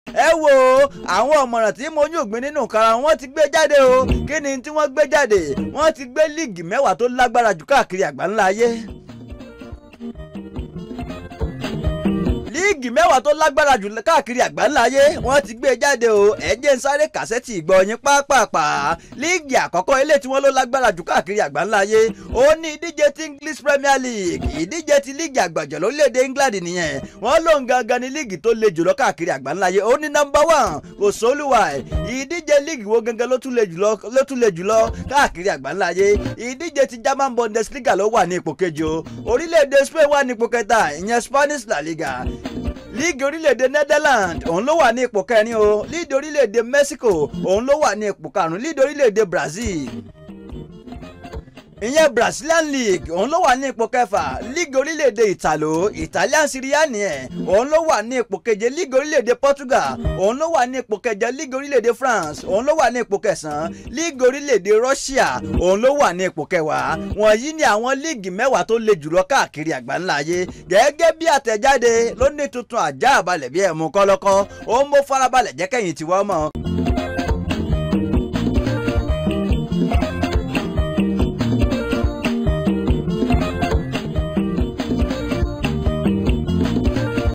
ẹ wo àwọn ọ̀mọ̀ràn tí mo yún ògbìn nínú kara wọn ti gbé jáde o kí ni tí wọ́n gbé jáde wọ́n ti gbé líìgì mẹ́wàá tó lágbára jù káàkiri àgbáńlá ayé. líìgì mẹ́wàá tó lágbára jù káàkiri àgbáńlá ayé wọ́n ti gbé jáde o ẹ̀jẹ̀ ń sáré kàsẹ́tì ìgbọ̀nyín pápápá líìgì àkọ́kọ́ ilé tí wọ́n ló lágbára jù káàkiri àgbáńlá ayé ó ní ìdíje ti English Premier League ìdíje ti líìgì àgbàjọ lórílẹ̀‐èdè England nìyẹn wọ́n lóun gangan ní líìgì tó le jùlọ káàkiri àgbáńlá ayé ó ní nọ́mbà one kò sólùwà ẹ̀ ìdíje líìgì wo gangan ló tún le jùlọ ló tún le jùlọ káàkiri àgbáńlá ayé ìdíje ti German Bundesliga ló wà ní ipò kejì o orílẹ̀‐èdè Spain wà ní ipò kẹta ìyẹn Spanish La Liga líìgì orílẹ̀-èdè Netherlands òun ló wà ní ipò kẹrin o líìgì orílẹ̀-èdè Mexico òun ló wà ní ipò karùn-ún líìgì orílẹ̀-èdè Brazil ìyẹn Brazilian League òun ló wà ní ipò kẹfà líìgì orílẹ̀-èdè Italo Italian Serie nìyẹn òun ló wà ní ipò keje líìgì orílẹ̀-èdè Portugal òun ló wà ní ipò kẹjọ líìgì orílẹ̀-èdè France òun ló wà ní ipò kẹsàn-án líìgì orílẹ̀-èdè Russia òun ló wà ní ipò kẹwàá wọ̀nyí ni àwọn líìgì mẹ́wàá tó le jùlọ káàkiri àgbáńlá ayé gẹ́gẹ́ bí àtẹ̀jáde ló ní tuntun àjá àbalẹ̀ bí ẹ̀mú kọ́lọ́kọ́ ó ń mú farabalẹ̀ jẹ́ kẹ́yìn tiwọ́ mọ́.